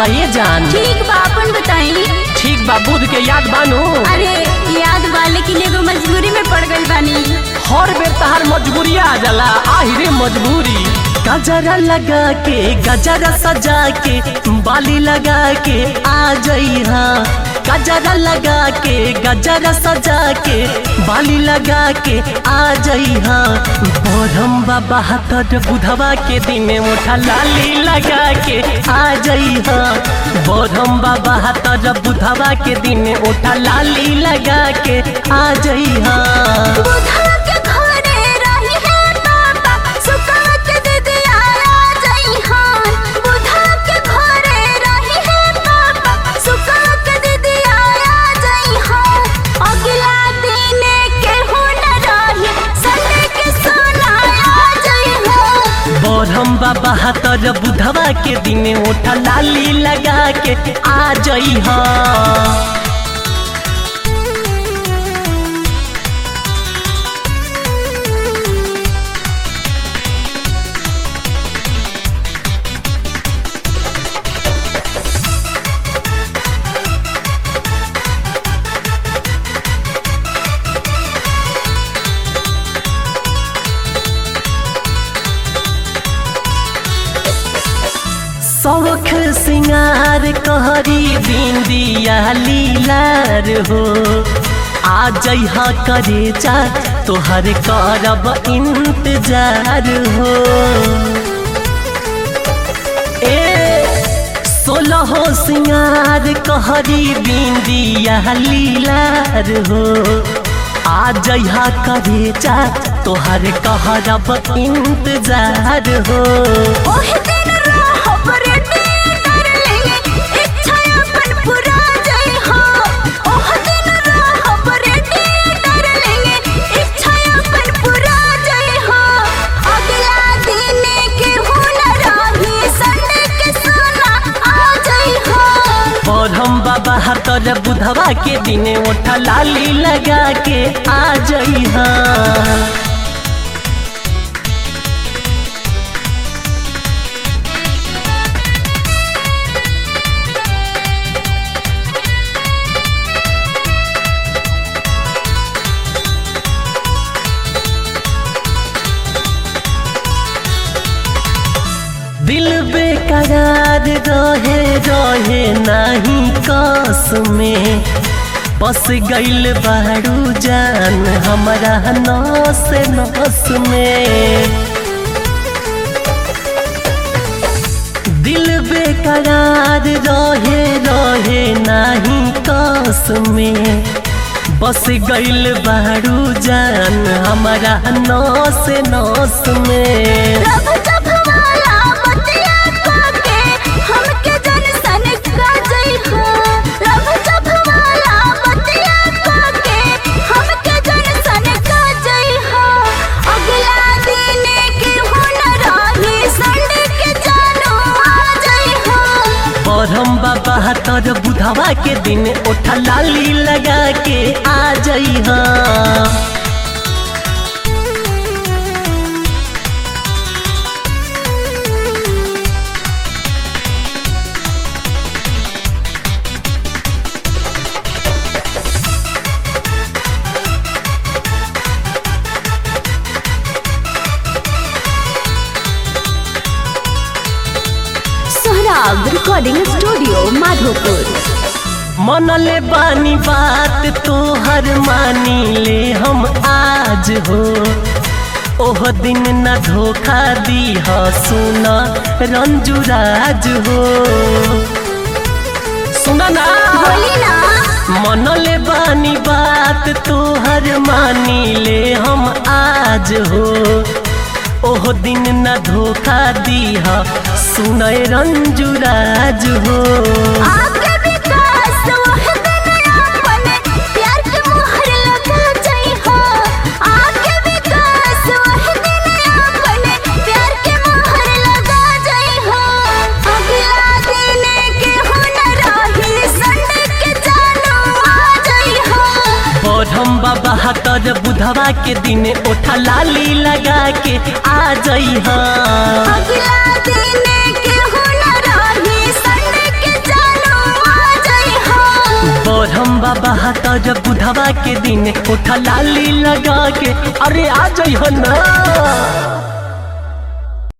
बा ये जान ठीक बा अपन बताई ठीक बा बुध के याद बानू अरे याद बा लेकिन एगो मजबूरी में पड़ गई बानी हर बेर तहार मजबूरी आ जाला आहिरे मजबूरी गजरा लगा के गजरा सजा के बाली लगा के आ जइहा गजरा लगा के गजरा सजा के बाली लगा के आ जइहा बोरम बाबा हाथ बुधवा के दिन उठा लाली लगा के आ जइहा बोरम बाबा हाथ बुधवा के दिन उठा लाली लगा के आ जइहा बुधा के घरे रही है पापा सुका के दीदी आया जई हां बुधा के घरे रही है पापा सुका के दीदी आया जई हां अगला दिन के हो न रही संडे के सोनाया जई हां बोरम बाबा हाथर बुधवा के दिन उठा लाली लगा के आ जइहा शौख सिंगार कहरी बिंदिया लीलार हो आ जइहा करे चा तोहर करब इंतजार हो ए सोलह सिंगार कहरी बिंदिया लीलार हो आ जइहा करे चा तोहर कहरब इंतजार हो ओहे दिन रहब रेडी कर लेंगे इच्छा अपन पूरा जई हो ओहे दिन रहब रेडी कर लेंगे इच्छा अपन पूरा जई हो अगला दिन के हुनर रही संडे के सोना आ जई हो बरहम बाबा हाथर बुधवा के दिन उठा लाली लगा के आ जइहा दिल बेकरार रहे रहे नाही कस में बस गइल बारू जान हमारा नस नस में दिल बेकरार रहे रहे नाही कस में बस गइल बारू जान हमारा नस नस में रब जब वाला बतिया काके हमके जन सन का जई हो रब जब वाला बतिया काके हमके जन सन का जई हो अगला दिन के हुनर रही संडे के जानो आ जई हो बरहम बाबा हाथर बुधवा के दिन उठा लाली लगा के आ जइहा सोहराब रिकॉर्डिंग स्टूडियो माधोपुर मनले बानी बात तोहर मानी ले हम आज हो ओह दिन न धोखा दी ह सुन रंजुराज हो सुना ना बोली ना मनले बानी बात तोहर मानी ले हम आज हो ओह दिन न धोखा दीह सुनय रंजुराज हो आगे विकास वह दिन अपन प्यार के मोहर लगा जाई हो आगे विकास वह दिन अपन प्यार के मोहर लगा जाई हो अगला दिन के हुनर रही संडे के जानो आ जाई हो पढ़म बाबा हाथर बुधवा के दिन ओठा लाली लगा के आ जइहा अगला दिन के हुनर रही संडे के हर बुधवा के दिन उठा लाली लगा के अरे आ जाइ ना